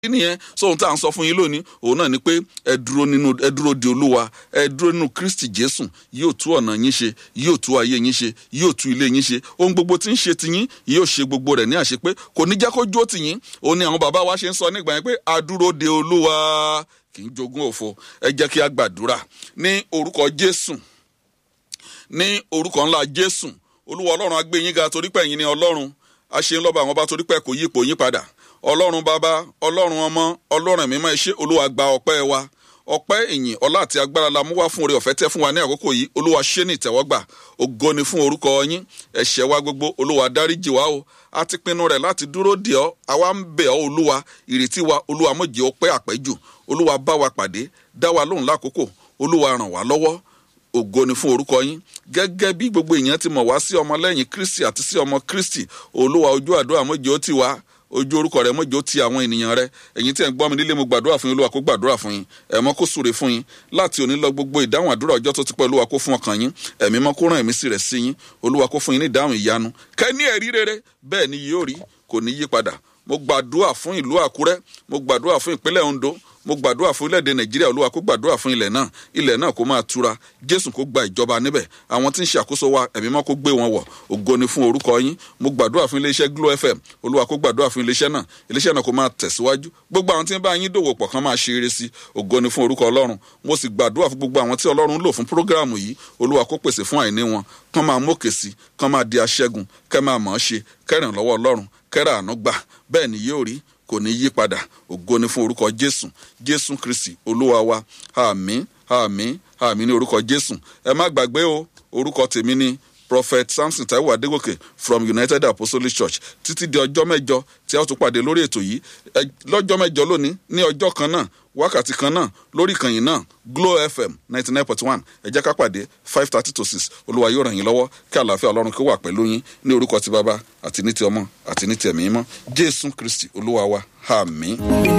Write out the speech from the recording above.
nìyẹn so ohun tá à ń sọ fún yín lónìí òun náà ni pé ẹ dúró nínú ẹ dúró de olúwa ẹ dúró nínú kristi jésù yóò tú ọ̀nà yín ṣe yóò tú ayé yín ṣe yóò tú ilé yín ṣe ohun gbogbo tí ń ṣe tiyín yóò ṣe gbogbo rẹ̀ ní àṣepé kò ní jẹ́ kó jó tiyín òun ni àwọn bàbá wa ṣe ń sọ nígbà yẹn pé a dúró de olúwa kì í jogún òfo ẹ jẹ́ kí a gbàdúrà ní orúkọ jésù ní orúkọ ńlá jésù olúwa ọlọ́run á gbé yín ga torí pé ẹ̀yin ni ọlọ́run a ṣe ń lọ́ba àwọn ọba torí pé kò yí ipò yín padà ọlọ́run bàbá ọlọ́run ọmọ ọlọ́run mímọ́ ẹ ṣé olúwa gba ọpẹ́ wa ọpẹ́ ìyìn ọlá àti agbára la mú wá fún oore ọ̀fẹ́ tẹ́ fún wa ní àkókò yìí olúwa ṣé ní ìtẹ́wọ́gbà ògo ni fún orúkọ yín ẹ̀ṣẹ̀ wa gbogbo olúwa dáríjì wá o a ti pinnu rẹ̀ láti dúró dè ọ́ àwa ń bẹ̀ ọ́ olúwa ìrètí wa olúwa má jẹ́ ó pẹ́ àpẹ́jù olúwa bá wa pàdé dá wa lóhùn lákòókò olúwa ràn wá lọ́wọ́ ògo ni fún orúkọ yín gẹ́gẹ́ bí gbogbo èèyàn ti mọ̀ wá sí ọmọ lẹ́yìn kristi àti sí ọmọ kristi olúwa ojú àdúrà mọ́jọ́ ti wá ojú orúkọ rẹ mọ́jọ́ ti àwọn ènìyàn rẹ ẹ̀yin tí ẹ̀ ń gbọ́ mi nílé mo gbàdúrà fún yín olúwa kó gbàdúrà fún yín ẹ̀mọ́ kó súre fún yín láti òní lọ gbogbo ìdáhùn àdúrà ọjọ́ tó ti pẹ́ olúwa kó fún ọkàn yín ẹ̀mí mọ́ kó rán ẹ̀mí sí rẹ̀ sí yín olúwa kó fún yín ní ìdáhùn ìyanu kẹ́ ní ẹ̀rí rere bẹ́ẹ̀ ni yóò rí kò ní yí padà mo gbàdúrà fún ìlú àkúrẹ́ mo gbàdúrà fún ìpínlẹ̀ ondo mo gbàdúrà fún ilẹ̀-èdè nàìjíríà olúwa kó gbàdúrà fún ilẹ̀ náà ilẹ̀ náà kó máa tura jésù kó gba ìjọba níbẹ̀ àwọn tí ń ṣàkóso wa ẹ̀mí mọ́ kó gbé wọn wọ̀ ògo ni fún orúkọ yín mo gbàdúrà fún iléeṣẹ́ glo fm olúwa kó gbàdúrà fún iléeṣẹ́ náà iléeṣẹ́ náà kó máa tẹ̀síwájú gbogbo àwọn tí ń bá yín dòwò pọ̀ kán máa ṣe eré sí ògo ni fún orúkọ ọlọ́run mo sì gbàdúrà fún gbogbo àwọn tí ọlọ́run lò fún prógráàmù yìí olúwa kó pèsè fún àìní wọn kán máa mókè sí kán máa di aṣẹ́gun kẹ́ máa mọ̀ ọ́ ṣe kẹ́rìn lọ́wọ́ ọlọ́run kẹ́rà àánú gbà bẹ́ẹ̀ ni yóò rí kò ní yí padà ògo ni fún orúkọ jésù jésù kristi olúwa wa àmín àmín àmín ní orúkọ jésù ẹ má gbàgbé o orúkọ tèmi ni prophet samson taiwo adegoke from united apostolic church títí di ọjọ́ mẹ́jọ tí a ó tún pàdé lórí ètò yìí lọ́jọ́ mẹ́jọ lónìí ní ọjọ́ kan náà wákàtí kan náà lórí ìkànnì náà glo fm ninety nine point one ẹ jẹ́ ká pàdé five thirty to six olúwa yóò ràn yín lọ́wọ́ kí àlàáfíà ọlọ́run kó wà pẹ̀lú yín ní orúkọ ti bàbá àti ní ti ọmọ àti ní ti ẹ̀mí mọ́ jésù kristi olúwa wa àmín.